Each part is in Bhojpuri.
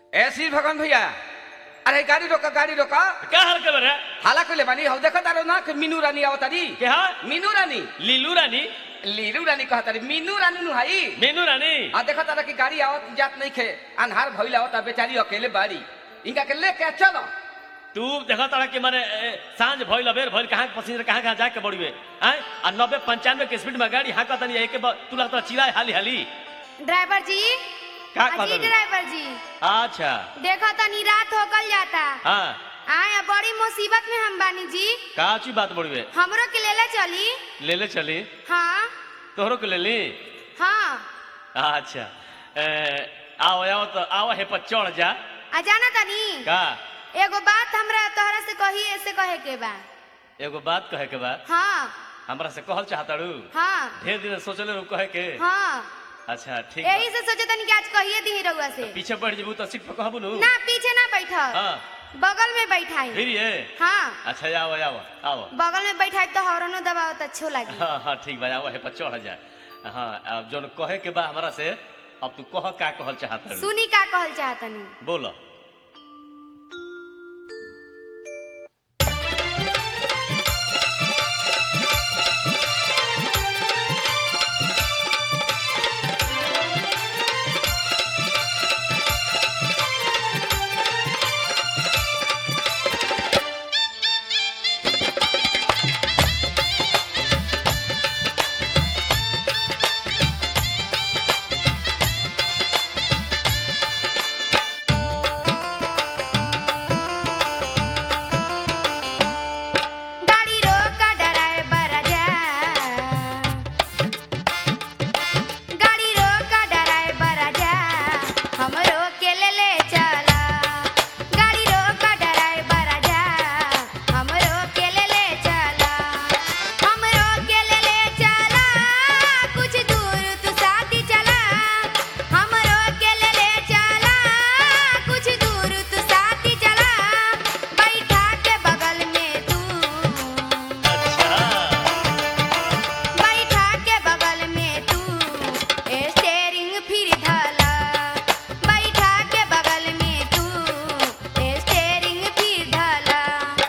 ऐसी भगवान भैया अरे गाड़ी रोका गाड़ी रोका क्या हाल खबर है हाला कोले बानी हौ देखो तारो ना कि मीनू रानी आवतारी क्या मीनू रानी लीलू रानी लीरू रानी कहतारी मीनू रानी नु हाई मेनू रानी आ देखो तारा की गाड़ी आवत जात नहीं खे अनहार भइल आवता बेचारी अकेले बाड़ी इनका के लेके चलो तू देखा तारा कि माने ए, सांझ भइल अबेर भइल कहाँ पसीना कहाँ कहाँ जाके बड़िए हैं आ नब्बे पंचानवे के स्पीड में गाड़ी हाँ कहता नहीं एक बार तू लगता चिल्लाए हाली हाली ड्राइवर जी का अजी कहता ड्राइवर जी अच्छा देखो तनी रात हो गल जाता हाँ आया बड़ी मुसीबत में हम बानी जी का अच्छी बात बड़िए हमरो के लेले चली ले ले चली हाँ तोहरो के ले ली हाँ अच्छा ए, आओ आओ तो आओ हे पर चढ़ जा आ जाना तनी का एगो बात हमरा तोहरा से कही ऐसे कहे के बा एगो बात कहे के बाद हाँ हमरा से कहल चाहताड़ू हाँ ढेर दिन से सोचले रहू कहे के हाँ अच्छा ठीक बा। यही से सोचे तनी कि आज कहिए दी रउआ से पीछे बढ़ जेबू तो सीट पर कहबू नु ना पीछे ना बैठ हाँ बगल में बैठाई फिर ये हाँ अच्छा आओ आओ आओ बगल में बैठाई तो हॉर्नो दबाओ तो अच्छो लगी हाँ हाँ ठीक बा आओ हे पर चढ़ जा हाँ अब जोन कहे के बा हमरा से अब तू कह का कहल चाहत सुनी का कहल चाहतनी बोलो गाड़ी रोका ड्राइवर जा गाड़ी रोका ड्राइवर जा हमरो के ले ले चला गाड़ी रोका ड्राइवर जा हमरो के ले ले चला हमरो के ले ले चला कुछ दूर तू साथी चला हमरो के ले ले चला कुछ दूर तू साथी चला बैठा के बगल में तू अच्छा बैठा के बगल में तू स्टेरिंग फिर धला बैठा के बगल में तू स्टेरिंग फिर धला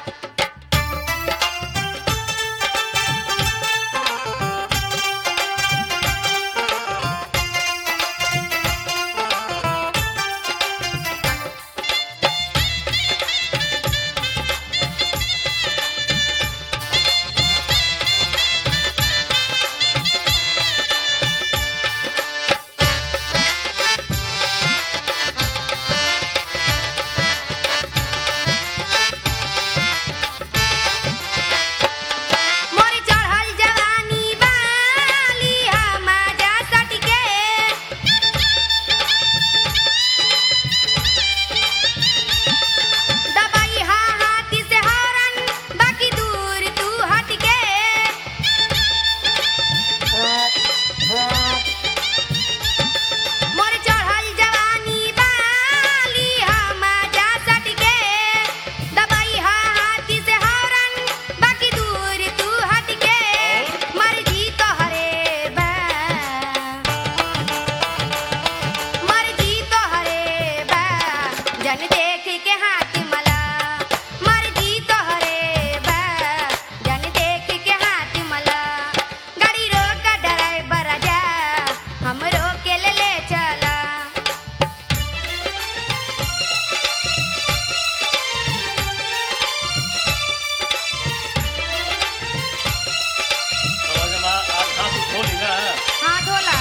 मोर चढ़ल जवानी बाली हमाजा सटके दबाई हा हाथी से हरन बाकी दूर तू हटके मोर चढ़ल जवानी बाली हमाजा सटके दबाई हा हाथी से हरन बाकी दूर तू हटके मर्जी तोहरे बा मर्जी तोहरे बा जन देख के हाथ मला मर्जी तोहरे बा जन देख के हाथ मला गाड़ी रोक ड्राइवर जा हमरो के ले ले चला समझ में आज हाथ खोली ना हाँ ढोला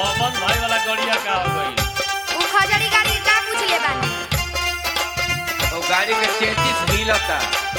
पवन भाई वाला गड़िया का हो गई उ खजड़ी गाड़ी का पूछ ले बानी वो गाड़ी के चेतिस हिलता